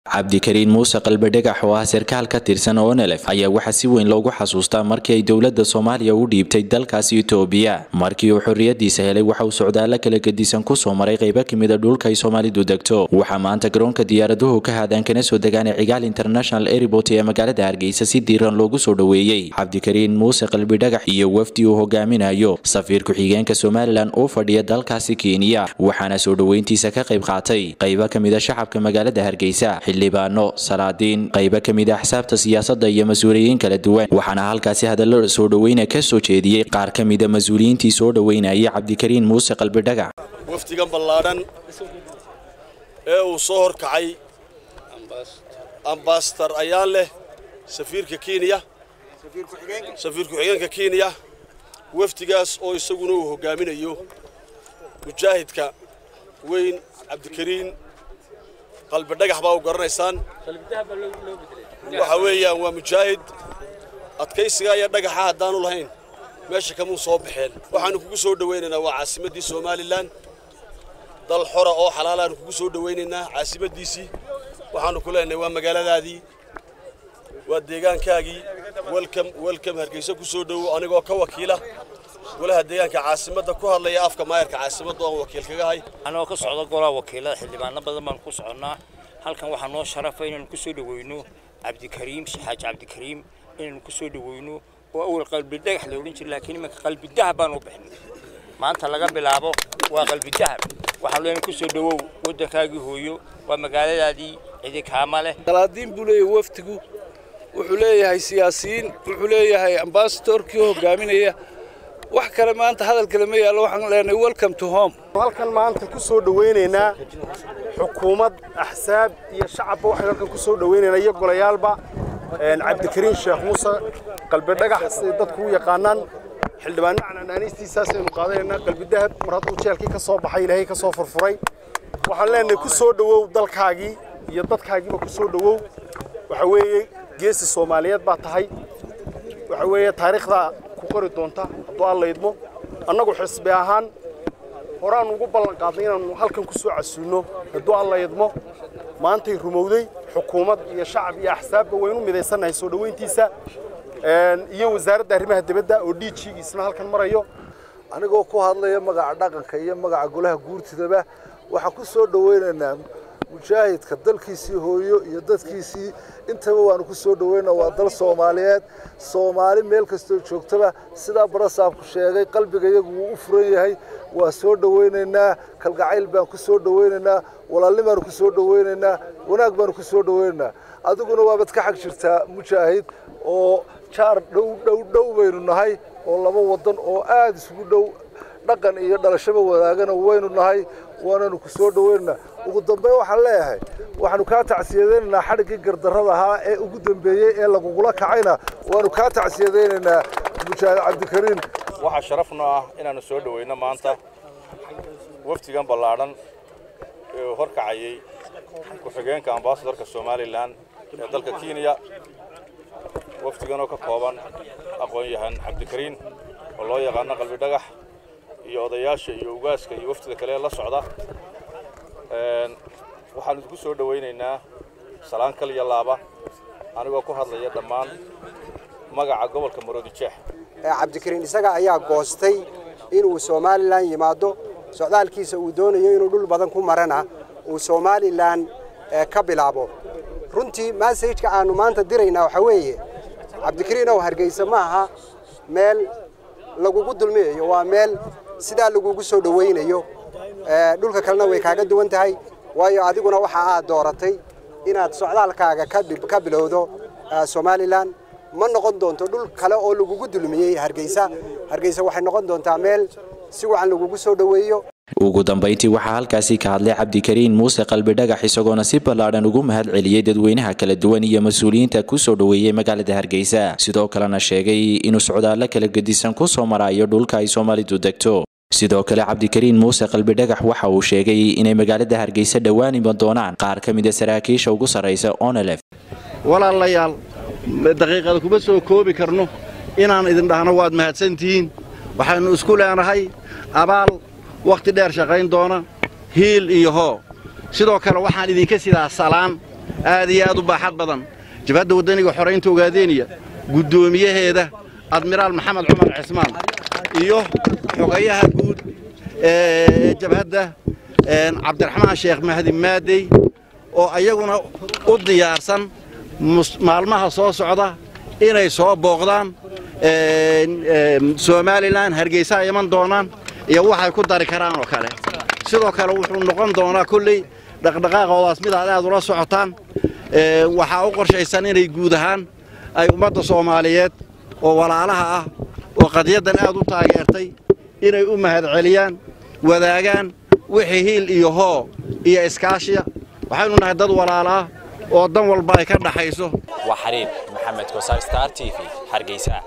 cabdikariin muuse qalbidhagax oo ah sarkaal ka tirsan onelef ayaa waxaa si weyn loogu xasuustaa markii ay dowladda soomaaliya u dhiibtay dalkaasi itoobiya markii uu xorriyadiisa helay waxa uu socdaalo kala gedisan kusoo maray qaybo kamida dhulka ay soomaalidu degto waxaa maanta garoonka diyaaraduhu ka haadaan kana soo degaana cigaal international airport ee magaalada hargeysa si diiran loogu soo dhoweeyey cabdikariin muuse qalbidhagax iyo wafdi uu hogaaminayo safiir ku-xigeenka somalilan oo fadhiya dalkaasi kenya waxaana soo dhoweyntiisa ka qayb qaatay qaybo kamida shacabka magaalada hargeysa xildhibaano salaadiin qaybo kamida axsaabta siyaasadda iyo mas-uuliyiin kala duwan waxaana halkaasi hadallo soo dhoweyna ka soo jeediyey qaar ka mida mas-uuliyiintii soo dhoweynayay cabdikariin muuse qalbidhagax wafdigan ballaadhan ee uu soo horkacay ambasadar ayaan leh safiirka kenya safiir ku-xigeenka kenya wafdigaas oo isaguna uu hogaaminayo mujaahidka weyn cabdikariin qalbidhagax baa u garanaysaan waxa weeyaan waa mujaahid adkaysigaa iyo dhagaxa haddaanu lahayn meesha kamuu soo baxeen waxaanu kugu soo dhowaynaynaa waa caasimaddii somalilan dal xora oo xalaalaanu kugu soo dhowaynaynaa caasimaddiisii waxaanu ku leenahay waa magaaladaadii waa deegaankaagii welcom welcom hargeysa ku soo dhowow anigoo ka wakiila golaha deegaanka caasimadda ku hadlaya afka maayarka caasimadda oon wakiil kaga hay anagoo ka socda golaha wakiilada xildhibaano badan baan ku soconnaa halkan waxaa noo sharafa inaanu ku soo dhoweyno cabdikariim xaaji cabdikariim inaanu ku soo dhoweyno oo awal qalbidhagax la odhan jira laakiin iminka qalbidahab baan u bixnay maanta laga bilaabo waa qalbidahab waxaan leenahay ku soo dhowow waddankaagii hooyo waa magaaladaadii cidi kaama leh salaadiin buu leeyahay wafdigu wuxuu leeyahay siyaasiyiin wuxuu leeyahay ambasadorkii hogaaminaya wax kale maanta hadal kale ma yaallo waxaan leenahay welcome to home halkan maanta ku soo dhowaynaynaa xukuumad axsaab iyo shacabba waxaan halkan ku soo dhowaynaynaa iyo golayaalba cabdikariin sheekh muuse qalbidhagax siday dadku u yaqaanaan xildhibaano canaaniistiisaasaynu qaadanaynaa qalbidahab mar hadduu jeelkii ka soo baxay ilaahay ka soo furfuray waxaan leenahay ku soo dhowow dalkaagii iyo dadkaagiiba ku soo dhowow waxa weeye geesi soomaaliyeed baa tahay waxa weeye taariikhdaa ku qori doonta hadduu alla idmo annagu xisbi ahaan horaan ugu ballan qaadnay inaannu halkan ku soo casuulno hadduu alla idmo maantay rumowday xukuumad iyo shacab iyo axsaabba waynu midaysannahay soo dhoweyntiisa iyo wasaaradda arrimaha dibadda oo dhiijigiisna halkan marayo anigoo ku hadlaya magaca dhaqanka iyo magaca golaha guurtidaba waxaan ku soo dhowaynaynaa mujaahidka dalkiisii hooyo iyo dadkiisii intaba waanu ku soo dhoweynaa waa dal soomaaliyeed soomaali meel kastoo joogtaba sidaa barasaabku sheegay qalbiga iyagu wuu u furan yahay waa soo dhowaynaynaa kalgacayl baan ku soo dhowaynaynaa walaalni baanu ku soo dhowaynaynaa wanaag baanu ku soo dhowaynaynaa adiguna waabad ka xag jirtaa mujaahid oo jaar dhow dhow dhow baynu nahay oo laba waddan oo aada isugu dhow dhaqan iyo dhalashaba wadaagana waynu nahay waananu ku soo dhowaynaynaa ugu dambeyn waxaan leeyahay waxaanu kaa tacsiyadaynaynaa xadhiggii gardarrada ahaa ee ugu dambeeyey ee lagugula kacayna waanu kaa tacsiyadaynaynaa mujaahid cabdikariin waxaa sharafna ah inaannu soo dhoweyno maanta wafdigan ballaadhan ee uu horkacayay ku-xigeenka ambasadorka somalilan ee dalka kenya wafdigan oo ka kooban aqoon-yahan cabdikariin oo loo yaqaano qalbidhagax iyo odayaasha iyo ugaaska iyo wafdida kale ee la socda waxaanu idinku soo dhowaynaynaa salaan kal iyo laaba anigoo ku hadlaya dhammaan magaca gobolka maroodijeex cabdikariin isaga ayaa goostay inuu somalilan yimaado socdaalkiisa uu doonayo inuu dhul badan ku marana uu somalilan ka bilaabo runtii massajka aanu maanta diraynaa waxaa weeye cabdikariin ow hargeysa ma aha meel lagugu dulmiyayo waa meel sidaa lagugu soo dhowaynayo dhulka kalena way kaaga duwan tahay waayo adiguna waxa aad dooratay inaad socdaalkaaga ka bilowdo somalilan ma noqon doonto dhul kale oo lagugu dulmiyey hargeysa hargeysa waxay noqon doontaa meel si wacan lagugu soo dhoweeyo ugu dambayntii waxaa halkaasi ka hadlay cabdikariin muuse qalbidhagax isagoona si ballaadhan ugu mahad celiyey dadweynaha kala duwan iyo mas-uuliyiinta ku soo dhoweeyey magaalada hargeysa sidoo kalena sheegay inuu socdaallo kala gedisan ku soo marayo dhulka ay soomaalidu degto sidoo kale cabdikariin muuse qalbidhagax waxa uu sheegay inay magaalada hargeysa dhowaan iman doonaan qaar ka mida saraakiisha ugu sarraysa onelef walaalayaal daqiiqada kuma soo koobi karno inaan idin dhahno waad mahadsantihiin waxaynu isku leenahay abaal wakhti dheer shaqayn doona hiil iyo hoo sidoo kale waxaan idinka sidaa salaan aad iyo aad u baaxad badan jabhadda waddaniga xoraynta ogaadeeniya guddoomiyaheeda admiraal maxamed cumar cismaan iyo xogayaha guud ee jabhadda cabdiraxmaan sheekh mahdi maadey oo ayaguna u diyaarsan maalmaha soo socda inay soo booqdaan somalilan hargeysa ay iman doonaan iyo waxay ku dari karaan oo kale sidoo kale wuxuu noqon doonaa kolley dhaqdhaqaaqoodaas mid aad aad ula socotaan waxaa u qorshaysan inay guud ahaan ay ummadda soomaaliyeed oo walaalaha ah oo qadiyaddan aad u taageertay inay u mahadceliyaan wadaagaan wixii hiil iyo hoo iyo iskaashiya waxaynu nahay dad walaala ah oo dan walba ay ka dhaxayso waa xariib maxamed kosaar star t v hargeysa